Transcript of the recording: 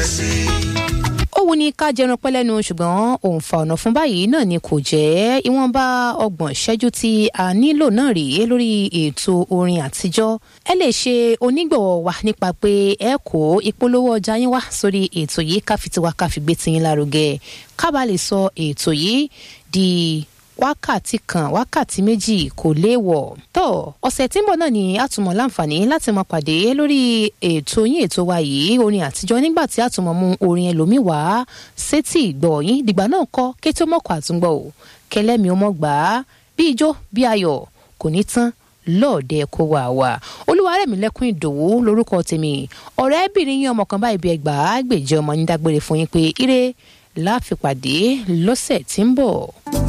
sí. ó wù ní ká jẹran pẹ́ lẹ́nu ṣùgbọ́n òǹfà ọ̀nà fún báyìí náà ni kò jẹ́ ìwọ̀nba ọgbọ̀n ìṣẹ́jú tí a nílò náà rèé lórí ètò orin àtijọ́ ẹ lè ṣe onígbọ̀wọ́ wa nípa pé ẹ kó ìpolówó ọjà yín wá sórí ètò yìí ká fi tiwa ká fi gbé tiyín lárugẹ ká bá lè sọ ètò yìí di wákàtí kan wákàtí méjì kò léèwọ̀. tó ọ̀sẹ̀ tí ń bọ̀ náà ni a tún mọ̀ láǹfààní láti máa pàdé lórí ètò yín ètò wa yìí orin àtijọ́ nígbà tí a tún mọ̀ mú orin ẹlòmíì wá sétí ìgbọ̀ yín dìgbà náà kọ́ kété ó mọ̀kọ́ àtúngbọ̀ o kẹlẹ́mi ó mọ̀ gbà á bí ijó bí ayọ̀ kò ní tán lọ́ọ̀dẹ kó wà wá olúwarẹ̀mílẹ́kùn ìdòwú lórúkọ tèmi ọ̀rẹ́bìnrin yín ọmọ kan báyìí bí ẹgbàá gbèjẹ́ ọmọ yín dágbére fún yín pé ire láàfipàdé lọ́sẹ̀ tí ń bọ̀.